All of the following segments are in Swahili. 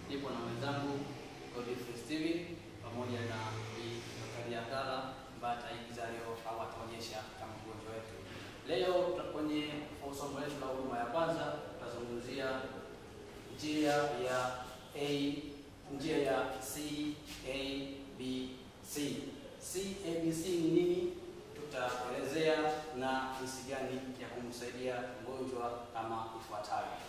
nipo na mwenzangu Godfrey Steven pamoja na Bi Zakaria Abdalla ambaye ataigiza leo au ataonyesha kama mgonjwa wetu. Leo tuta- kwenye somo letu la huduma ya kwanza tutazungumzia njia ya A, njia ya C A B C. C A B C ni nini? Tutaelezea na jinsi gani ya kumsaidia mgonjwa kama ifuatavyo.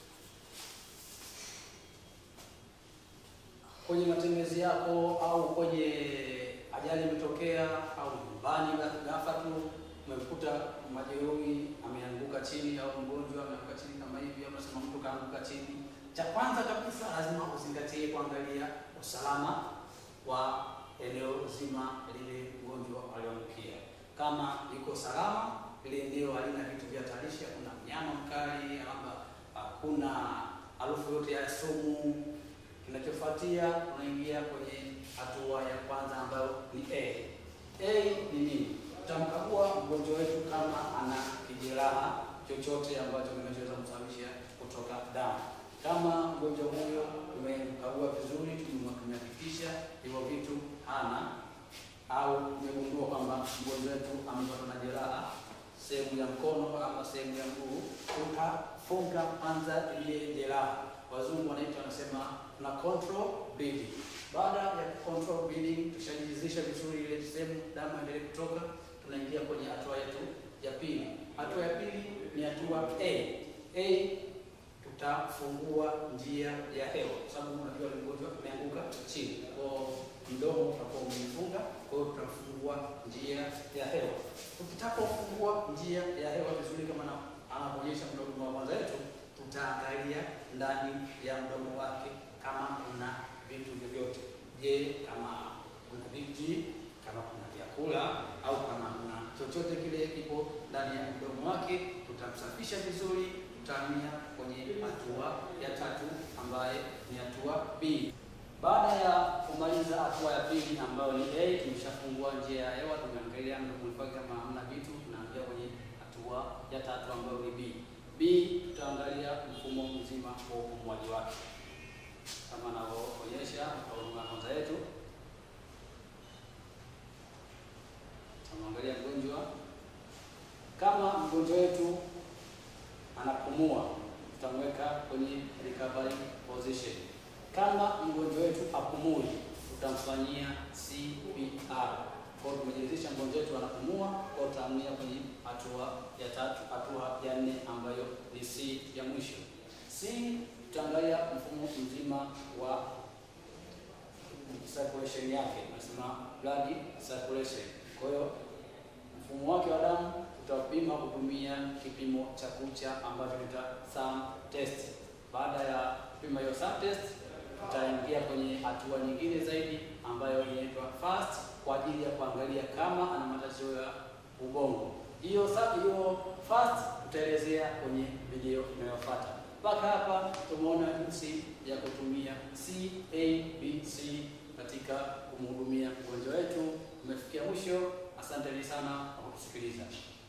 Kwenye matembezi yako au kwenye ajali imetokea au nyumbani ghafla tu umekuta majeruhi ameanguka chini au mgonjwa ameanguka chini kama hivi, au unasema mtu kaanguka chini, cha kwanza kabisa lazima uzingatie kuangalia usalama wa eneo zima lile mgonjwa alioangukia. Kama liko salama, lile eneo halina vitu vya hatarishi, hakuna mnyama mkali, labda hakuna harufu yote ya sumu. Kinachofuatia unaingia kwenye hatua ya kwanza ambayo ni A. A ni nini? Tutamkagua mgonjwa wetu kama ana kijeraha chochote ambacho kinachoweza kusababisha kutoka damu. Kama mgonjwa huyo tumemkagua vizuri, tumehakikisha hivyo vitu hana, au tumegundua kwamba mgonjwa wetu amepatwa na jeraha sehemu ya mkono ama sehemu ya mguu, tutafunga kwanza ile jeraha. Wazungu wanaita wanasema na control bleeding. Baada ya control bleeding, tushajizisha vizuri ile sehemu, damu endelee kutoka, tunaingia kwenye hatua yetu ya pili. Hatua ya pili ni hatua A. A tutafungua njia ya hewa, kwa sababu unajua ni mgonjwa ameanguka chini, kwa mdomo utakuwa umefunga, kwa hiyo tutafungua njia ya hewa. Tukitapofungua njia ya hewa vizuri, kama na anaonyesha mdomo wa kwanza wetu, tutaangalia ndani ya mdomo wake kama kuna vitu vyovyote. Je, kama kuna viti, kama kuna vyakula au kama kuna chochote kile kipo ndani ya mdomo wake, tutamsafisha vizuri tutahamia kwenye hatua ya tatu ambaye ni hatua B. Baada ya kumaliza hatua ya pili ambayo ni A, tumeshafungua njia ya hewa, tumeangalia mdomo wake kama hamna vitu, tunaingia kwenye hatua ya tatu ambayo ni B. B tutaangalia mfumo mzima wa upumuaji wake kama anavyoonyesha kwa huduma kwanza yetu. Tunamwangalia mgonjwa, kama mgonjwa wetu anapumua tutamweka kwenye recovery position. Kama mgonjwa wetu apumui, tutamfanyia CPR. Kwa hiyo tumejiridhisha mgonjwa wetu anapumua, kwa hiyo tutahamia kwenye hatua ya tatu, hatua ya nne ambayo ni C ya mwisho. C tutaangalia mfumo mzima wa circulation yake, tunasema blood circulation. Kwa hiyo mfumo wake wa damu tutapima kutumia kipimo cha kucha ambacho tuta thumb test. Baada ya kupima hiyo thumb test, tutaingia kwenye hatua nyingine zaidi ambayo inaitwa fast kwa ajili ya kuangalia kama ana matatizo ya ubongo. Hiyo sa- hiyo fast tutaelezea kwenye video inayofuata. Mpaka hapa tumeona jinsi ya kutumia CABC katika kumhudumia mgonjwa wetu. Tumefikia mwisho. Asanteni sana kwa kutusikiliza.